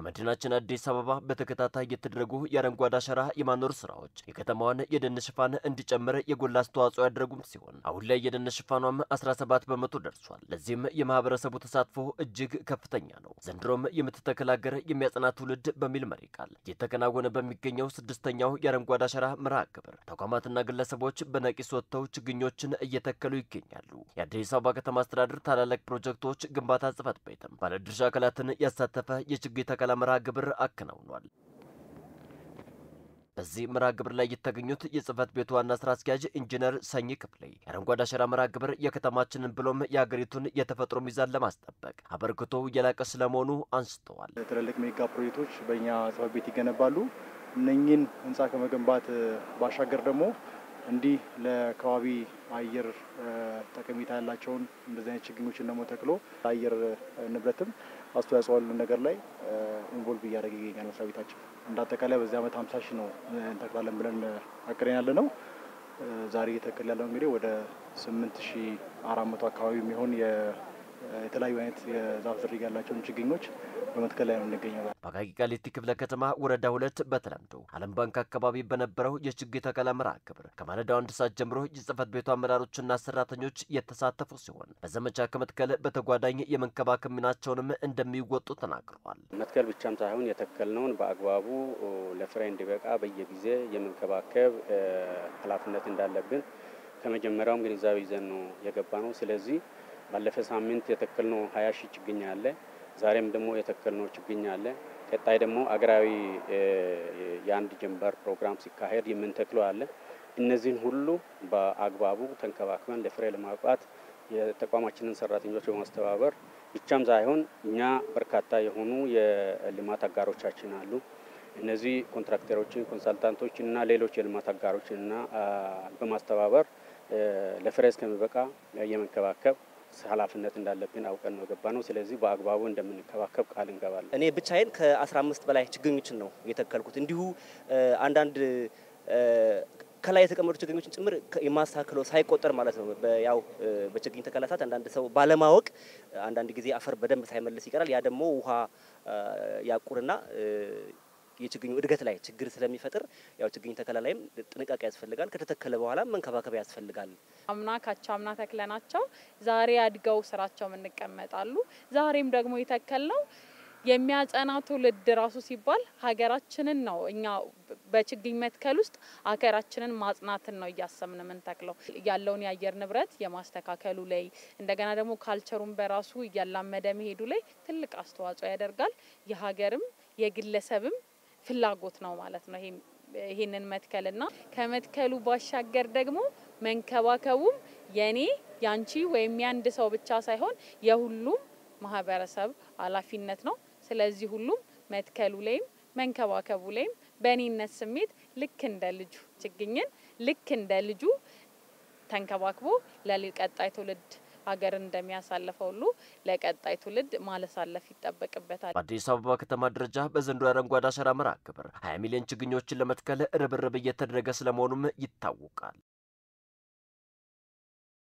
በመዲናችን አዲስ አበባ በተከታታይ የተደረጉ የአረንጓዴ አሻራ የማኖር ስራዎች የከተማዋን የደን ሽፋን እንዲጨምር የጎላ አስተዋጽኦ ያደረጉም ሲሆን አሁን ላይ የደን ሽፋኗም 17 በመቶ ደርሷል። ለዚህም የማህበረሰቡ ተሳትፎ እጅግ ከፍተኛ ነው። ዘንድሮም የምትተክል ሀገር የሚያጸና ትውልድ በሚል መሪ ቃል እየተከናወነ በሚገኘው ስድስተኛው የአረንጓዴ አሻራ መርሃ ግብር ተቋማትና ግለሰቦች በነቂስ ወጥተው ችግኞችን እየተከሉ ይገኛሉ። የአዲስ አበባ ከተማ አስተዳደር ታላላቅ ፕሮጀክቶች ግንባታ ጽሕፈት ቤትም ባለድርሻ አካላትን ያሳተፈ የችግኝ ተከላ መርሃ ግብር አከናውኗል። በዚህ መርሃ ግብር ላይ የተገኙት የጽህፈት ቤቱ ዋና ስራ አስኪያጅ ኢንጂነር ሰኝ ክፍሌ የአረንጓዴ አሻራ መርሃ ግብር የከተማችንን ብሎም የሀገሪቱን የተፈጥሮ ሚዛን ለማስጠበቅ አበርክቶ የላቀ ስለመሆኑ አንስተዋል። ትልልቅ ሜጋ ፕሮጀክቶች በእኛ ጽህፈት ቤት ይገነባሉ። እነኚህን ህንፃ ከመገንባት ባሻገር ደግሞ እንዲህ ለከባቢ አየር ጠቀሜታ ያላቸውን እንደዚህ አይነት ችግኞችን ደግሞ ተክሎ ለአየር ንብረትም አስተዋጽኦ ያሉ ነገር ላይ ኢንቮልቭ እያደረገ ይገኛል መስሪያ ቤታችን። እንደ አጠቃላይ በዚህ ዓመት ሀምሳ ሺህ ነው እንተክላለን ብለን አቅደን ያለ ነው። ዛሬ እየተከል ያለው እንግዲህ ወደ ስምንት ሺህ አራት መቶ አካባቢ የሚሆን የተለያዩ አይነት የዛፍ ዝርያ ያላቸውን ችግኞች በመትከል ላይ ነው የምንገኘው። በአቃቂ ቃሊቲ ክፍለ ከተማ ወረዳ ሁለት በተለምዶ ዓለም ባንክ አካባቢ በነበረው የችግኝ ተከላ መርሃ ግብር ከማለዳው አንድ ሰዓት ጀምሮ የጽህፈት ቤቱ አመራሮችና ሰራተኞች የተሳተፉ ሲሆን በዘመቻ ከመትከል በተጓዳኝ የመንከባከብ ሚናቸውንም እንደሚወጡ ተናግረዋል። መትከል ብቻም ሳይሆን የተከልነውን በአግባቡ ለፍሬ እንዲበቃ በየጊዜ የመንከባከብ ኃላፊነት እንዳለብን ከመጀመሪያውም ግንዛቤ ይዘን ነው የገባ ነው። ስለዚህ ባለፈ ሳምንት የተከልነው ሀያ ሺህ ችግኝ አለ። ዛሬም ደግሞ የተከልነው ችግኝ አለ። ቀጣይ ደግሞ አገራዊ የአንድ ጀንበር ፕሮግራም ሲካሄድ የምንተክለው አለ። እነዚህን ሁሉ በአግባቡ ተንከባክበን ለፍሬ ለማብቃት የተቋማችንን ሰራተኞች በማስተባበር ብቻም ሳይሆን እኛ በርካታ የሆኑ የልማት አጋሮቻችን አሉ። እነዚህ ኮንትራክተሮችን፣ ኮንሳልታንቶችን እና ሌሎች የልማት አጋሮችንና በማስተባበር ለፍሬ እስከሚበቃ የመንከባከብ ኃላፊነት እንዳለብን አውቀን ነው የገባ ነው። ስለዚህ በአግባቡ እንደምንከባከብ ቃል እንገባለን። እኔ ብቻዬን ከ15 በላይ ችግኞችን ነው የተከልኩት። እንዲሁ አንዳንድ ከላይ የተቀመጡ ችግኞችን ጭምር የማስተካከለው ሳይቆጠር ማለት ነው። ያው በችግኝ ተከላ ሰዓት አንዳንድ ሰው ባለማወቅ አንዳንድ ጊዜ አፈር በደንብ ሳይመልስ ይቀራል። ያ ደግሞ ውሃ ያቁርና የችግኙ እድገት ላይ ችግር ስለሚፈጥር ያው ችግኝ ተከላ ላይም ጥንቃቄ ያስፈልጋል። ከተተከለ በኋላ መንከባከብ ያስፈልጋል። አምና ካቻ አምና ተክለናቸው ዛሬ አድገው ስራቸው እንቀመጣሉ። ዛሬም ደግሞ የተከልነው የሚያጸና ትውልድ ራሱ ሲባል ሀገራችንን ነው። እኛ በችግኝ መትከል ውስጥ ሀገራችንን ማጽናትን ነው እያሰብን የምንተክለው። ያለውን የአየር ንብረት የማስተካከሉ ላይ እንደገና ደግሞ ካልቸሩን በራሱ እያላመደ መሄዱ ላይ ትልቅ አስተዋጽኦ ያደርጋል። የሀገርም የግለሰብም ፍላጎት ነው ማለት ነው። ይህንን መትከልና ከመትከሉ ባሻገር ደግሞ መንከባከቡም የኔ ያንቺ ወይም የአንድ ሰው ብቻ ሳይሆን የሁሉም ማህበረሰብ ኃላፊነት ነው። ስለዚህ ሁሉም መትከሉ ላይም መንከባከቡ ላይም በእኔነት ስሜት ልክ እንደ ልጁ ችግኝን ልክ እንደ ልጁ ተንከባክቦ ለቀጣይ ትውልድ ሀገርን እንደሚያሳልፈው ሁሉ ለቀጣይ ትውልድ ማለሳለፍ ይጠበቅበታል። በአዲስ አበባ ከተማ ደረጃ በዘንድሮ የአረንጓዴ አሻራ መርሃ ግብር 20 ሚሊዮን ችግኞችን ለመትከል ርብርብ እየተደረገ ስለመሆኑም ይታወቃል።